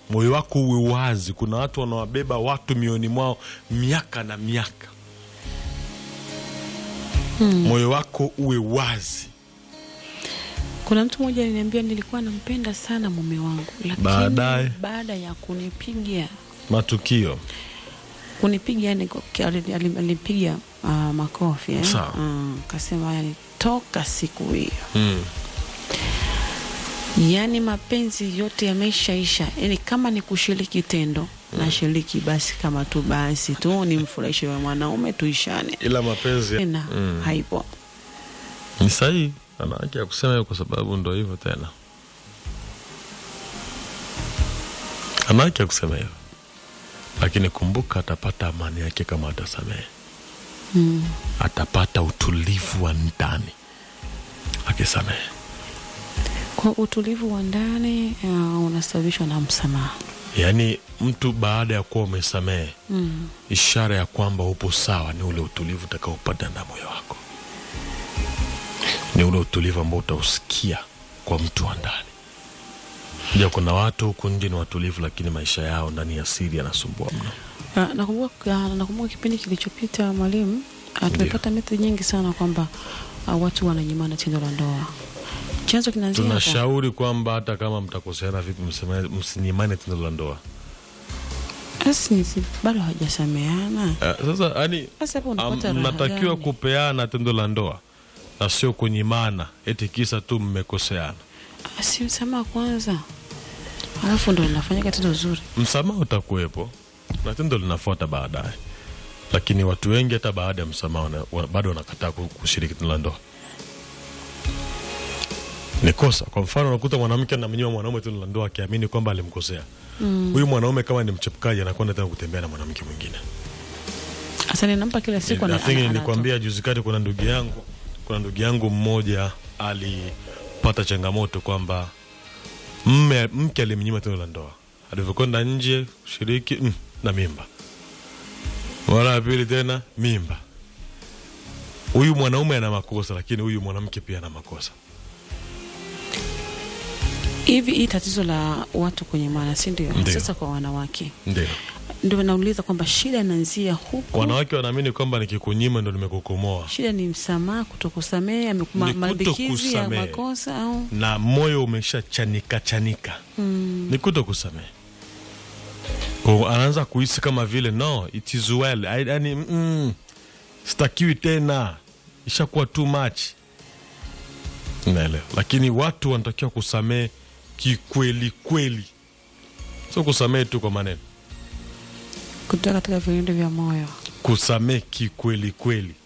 moyo wako uwe wazi. Kuna watu wanawabeba watu mioni mwao miaka na miaka. Moyo wako uwe wazi. Kuna mtu mmoja aliniambia nilikuwa nampenda sana mume wangu, lakini Baadaye? baada ya kunipiga Matukio kunipiga yani alipiga uh, makofi eh? Sawa. Mm, kasema yani toka siku hiyo mm. yani mapenzi yote yameishaisha, yani kama ni kushiriki tendo na shiriki basi, kama tu basi tu nimfurahishe wa mwanaume tuishane ila mapenzi tena mm. haipo. ni sahihi, ana haki ya kusema hivyo kwa sababu ndo hivyo tena, ana haki ya kusema hivyo, lakini kumbuka, atapata amani yake kama atasamehe. Mm. Atapata utulivu wa ndani akisamehe. Kwa utulivu wa ndani uh, unasababishwa na msamaha Yaani mtu baada ya kuwa umesamehe, mm. ishara ya kwamba upo sawa ni ule utulivu utakaopata na moyo wako, ni ule utulivu ambao utausikia kwa mtu wa ndani. Ja, kuna watu huku nje ni watulivu, lakini maisha yao ndani ya siri yanasumbua mno. Ah, nakumbuka ah, nakumbuka kipindi kilichopita mwalimu, ah, tumepata method nyingi sana kwamba ah, watu wananyimana tendo la ndoa. Chanzo kinaanzia hapa. Tunashauri kwamba hata kama mtakoseana vipi, mseme- msinyimane tendo la ndoa. Asi, si- bado hawajasameana. Eh, Sasa yani Sasa hapo unapata raha mnatakiwa gani? kupeana tendo la ndoa na sio kunyimana, eti kisa tu mmekoseana. Ah, si msamaha kwanza, alafu ndo linafanyika tendo zuri. Msamaha utakuwepo na tendo linafuata baadaye, lakini watu wengi hata baada ya msamaha wana- wa- bado wanakataa ku- kushiriki tendo la ndoa. Ni kosa. Kwa mfano, unakuta mwanamke anamnyima mwanaume tendo la ndoa akiamini kwamba alimkosea huyu mwanaume. Kama ni mchepukaji, anakwenda tena kutembea na mwanamke mwingine. Sasa ninampa kila siku ana- Nafikiri ana- nilikwambia juzi kati, kuna ndugu yangu, kuna ndugu yangu mmoja alipata changamoto kwamba mme mke alimnyima tendo la ndoa, alivyokwenda nje kushiriki mm, na mimba, mara ya pili tena mimba. Huyu mwanaume ana makosa, lakini huyu mwanamke pia ana makosa. hivi. Hii tatizo la watu kwenye maana, si ndio? Ndio. Sasa kwa wanawake Ndio ndio nauliza kwamba shida inaanzia huku wanawake wanaamini kwamba nikikunyima ndo nimekukomoa, shida ni msamaha, kutokusamehe, amekuma- Ni malimbikizi ya kutokusamehe. makosa au na moyo umesha chanika chanika mm. ni kuto kusamehe. Kwa anaanza kuhisi kama vile no it is well, I- yani mm, sitakiwi tena, ishakuwa too much, naelewa. Lakini watu wanatakiwa kusamehe kikweli kweli, sio kusamehe tu kwa maneno, kutoka katika vilindi vya moyo. kusamehe kikweli kweli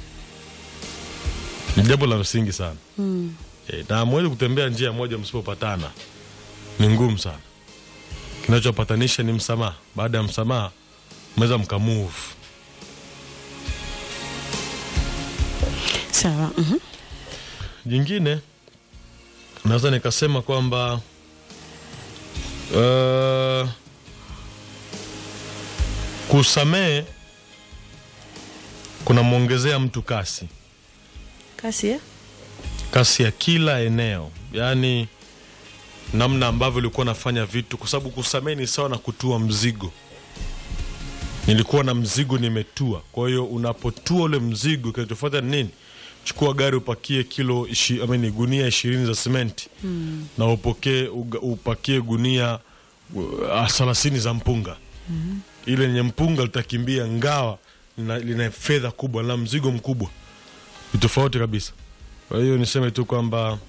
ni jambo la msingi sana. Mm. E, na hamwezi kutembea njia moja msipopatana, ni ngumu sana. Kinachopatanisha ni msamaha. Baada ya msamaha, mnaweza mkamove. Sawa. mhm. Jingine naweza nikasema kwamba uh, kusamehe kunamwongezea mtu kasi Kasi ya? kasi ya kila eneo, yaani namna ambavyo ulikuwa nafanya vitu, kwa sababu kusamehe ni sawa na kutua mzigo. Nilikuwa na mzigo nimetua, kwa hiyo unapotua ule mzigo, kinachofuata ni nini? Chukua gari upakie kilo ishi, I mean, gunia ishirini za simenti na upokee uga- upakie gunia uh, thelathini za mpunga ile yenye mpunga litakimbia ngawa lina, lina fedha kubwa na mzigo mkubwa, ni tofauti kabisa. Kwa hiyo niseme tu kwamba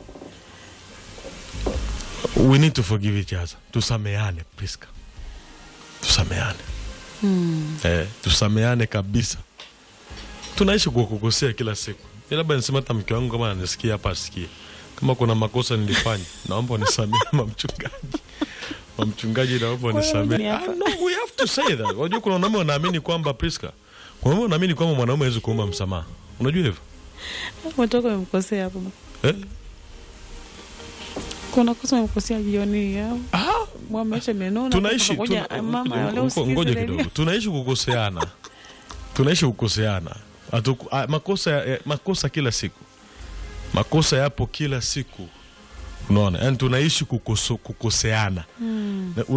we need to forgive each other, tusameane Priska, tusameane eh, tusameane kabisa. Tunaishi kwa kukosea kila siku. Mi labda niseme hata mke wangu kama ananisikia hapa asikie, kama kuna makosa nilifanya, naomba unisamehe mamchungaji mamchungaji, naomba unisamehe. ni Ah, hapa. no, we have to say that. Unajua kuna wanaume wanaamini kwamba Priska, kuna wanaume wanaamini kwamba mwanaume hawezi kuomba msamaha. Unajua hivyo Watoka wamekosea hapo. eh? Kuna kosa wamekosea jioni au Ah, mwameacha menona. tunaishi ngoja tuna- mama ngo- leo ngo- usikize ngoja redio. kidogo tunaishi kukoseana tunaishi kukoseana Hatuku- ah, makosa ya- makosa kila siku makosa yapo kila siku unaona yani tunaishi kukoso, kukoseana Na